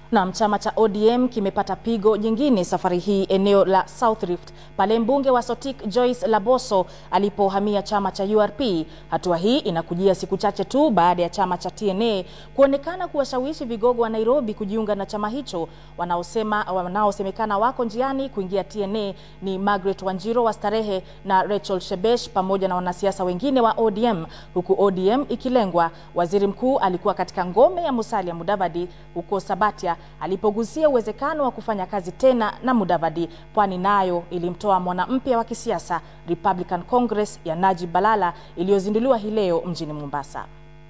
Naam, chama cha ODM kimepata pigo jingine safari hii eneo la South Rift pale mbunge wa Sotik Joyce Laboso alipohamia chama cha URP. Hatua hii inakujia siku chache tu baada ya chama cha TNA kuonekana kuwashawishi vigogo wa Nairobi kujiunga na chama hicho. Wanaosema wanaosemekana wako njiani kuingia TNA ni Margaret Wanjiro wa Starehe na Rachel Shebesh pamoja na wanasiasa wengine wa ODM, huku ODM ikilengwa. Waziri mkuu alikuwa katika ngome ya Musalia Mudavadi huko Sabatia alipogusia uwezekano wa kufanya kazi tena na Mudavadi. Pwani nayo ilimtoa mwana mpya wa kisiasa Republican Congress ya Najib Balala iliyozinduliwa hii leo mjini Mombasa.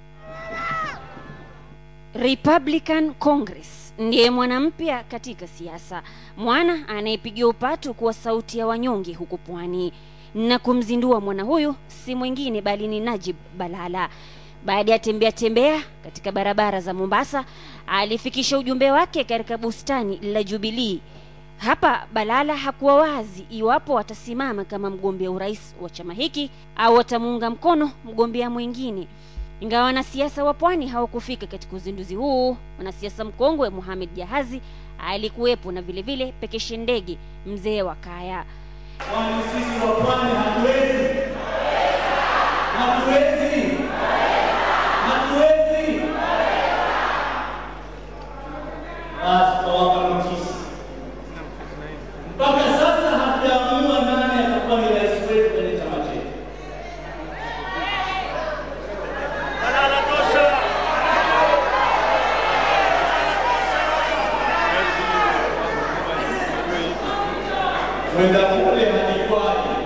Republican Congress ndiye mwana mpya katika siasa, mwana anayepigia upatu kuwa sauti ya wanyonge huku pwani, na kumzindua mwana huyu si mwingine bali ni Najib Balala. Baada ya tembea tembea katika barabara za Mombasa, alifikisha ujumbe wake katika bustani la Jubilee. Hapa Balala hakuwa wazi iwapo atasimama kama mgombea urais wa chama hiki au atamuunga mkono mgombea mwingine. Ingawa wanasiasa wa pwani hawakufika katika uzinduzi huu, mwanasiasa mkongwe Mohamed Jahazi alikuwepo na vile vile Pekeshe Ndege, mzee wa kaya. Kwani sisi wa pwani hatuwezi? Hatuwezi? Hatuwezi? Basi tawapa notisi. Mpaka sasa hatujaamua nani atakuwa ni rais wetu kwenye chama chetu. Balala tosha! Kwenda kule hadikwani.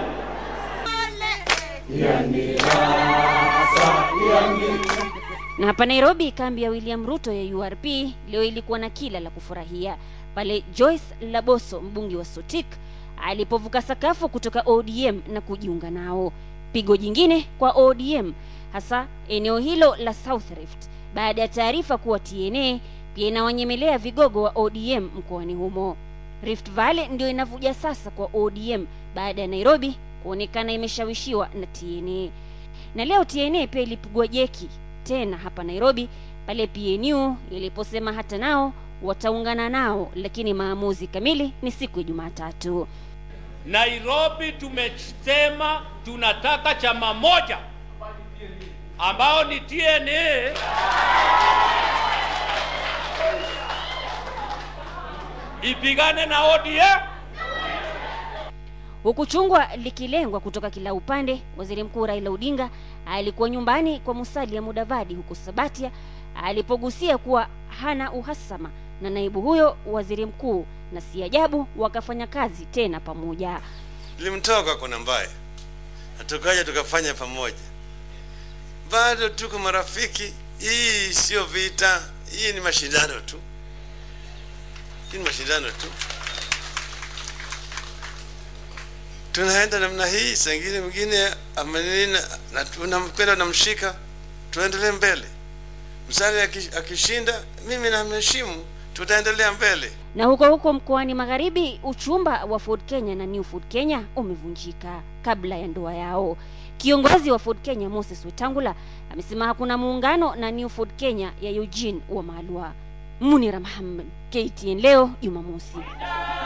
Na hapa Nairobi, kambi ya William Ruto ya URP leo ilikuwa na kila la kufurahia pale Joyce Laboso, mbunge wa Sotik, alipovuka sakafu kutoka ODM na kujiunga nao. Pigo jingine kwa ODM, hasa eneo hilo la South Rift, baada ya taarifa kuwa TNA pia inawanyemelea vigogo wa ODM mkoani humo. Rift Valley ndio inavuja sasa kwa ODM baada ya Nairobi kuonekana imeshawishiwa na TNA. Na leo TNA pia ilipigwa jeki tena hapa Nairobi pale PNU iliposema hata nao wataungana nao, lakini maamuzi kamili ni siku ya Jumatatu. Nairobi tumesema tunataka chama moja ambao ni TNA ipigane na ODM. Huku chungwa likilengwa kutoka kila upande, waziri mkuu Raila Odinga alikuwa nyumbani kwa Musalia Mudavadi huko Sabatia alipogusia kuwa hana uhasama na naibu huyo waziri mkuu, na si ajabu wakafanya kazi tena pamoja. Nilimtoka kuna mbaya na tukaja tukafanya pamoja, bado tuko marafiki. Hii sio vita, hii ni mashindano tu, hii ni mashindano tu. Tunaenda namna hii, saa ingine mwingine amenini na tunakwenda namshika, tuendelee mbele. Msali akishinda, mimi namheshimu, tutaendelea mbele. Na huko huko mkoani Magharibi, uchumba wa Ford Kenya na New Ford Kenya umevunjika kabla ya ndoa yao. Kiongozi wa Ford Kenya Moses Wetangula amesema hakuna muungano na New Ford Kenya ya Eugene Wamalwa. Munira Muhammad, KTN leo Jumamosi.